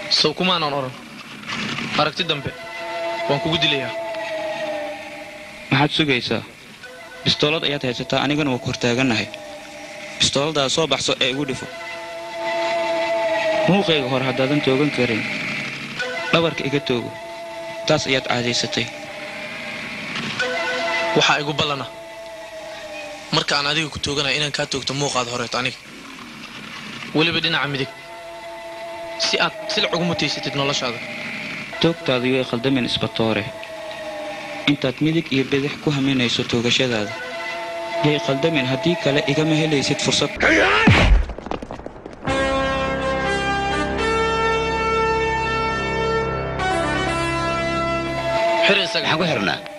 sow kumaanan odhan aragti dambe waan kugu dilayaa maxaad sugaysaa bistoolad ayaad haysataa anigana waa ku hortaagannahay bistooladaada soo baxso ee igu dhifo muuqayga hore haddaadan toogan karin dhabarka iga toogo taas ayaad caadaysatay waxaa igu ballana marka aan adiga ku tooganaya inaan kaa toogto muuqaada horeeto aniga weliba dhinaca midig si aad silic ugu mutaysatid noloshaada toogtaadu yay khaldamin isbatoore intaad midig iyo bidix ku haminayso toogashadaada yay khaldamin haddii kale igama helaysid fursad xir isaga maxaan ku xirnaa